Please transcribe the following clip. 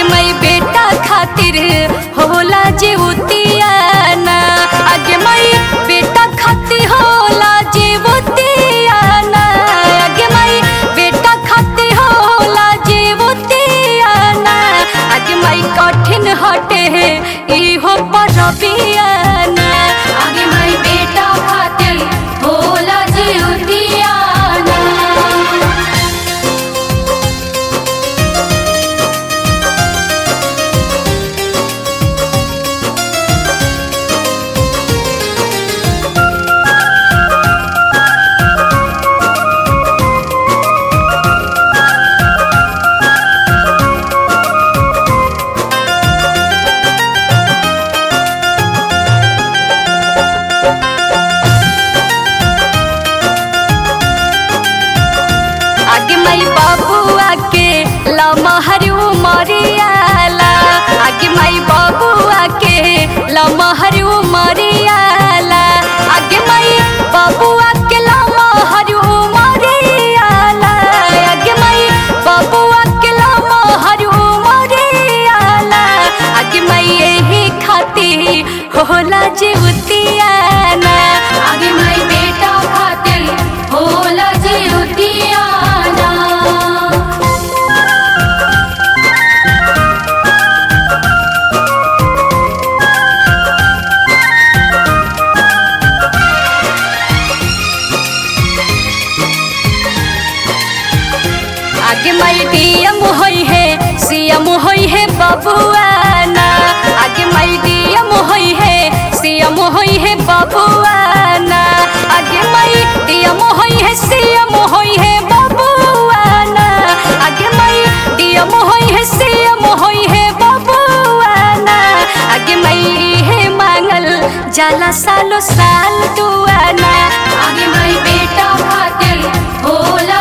मई बेटा खातिर होला जे उतियाना आगे मई बेटा खातिर होला जे उतियाना आगे मई बेटा खातिर होला जे उतियाना आगे मई कठिन हटे इहो परबियाना आगे मई बेटा खातिर होला जे उतियाना आगे माई बाबुआ के लमहरू मरियाला आगे माई बाबुआ के लमहरू मरियाला आगे माई बाबुआ के लमहरू मरियाला आगे माई बाबुआ के लमहरू मरियाला आगे माई यही खातिर होला जे उतियाना आगे माई बेटा खातिर होला जे उतियाना आगे माई डीएम होई है सीएम होई है बबुआना आगे माई डीएम होई है सीएम होई है बबुआना आगे माई डीएम होई है सीएम होई है बबुआना आगे माई डीएम होई है सीएम होई है बबुआना आगे माई है मांगल जाला सालो साल दुआना आगे माई बेटा खातिर होला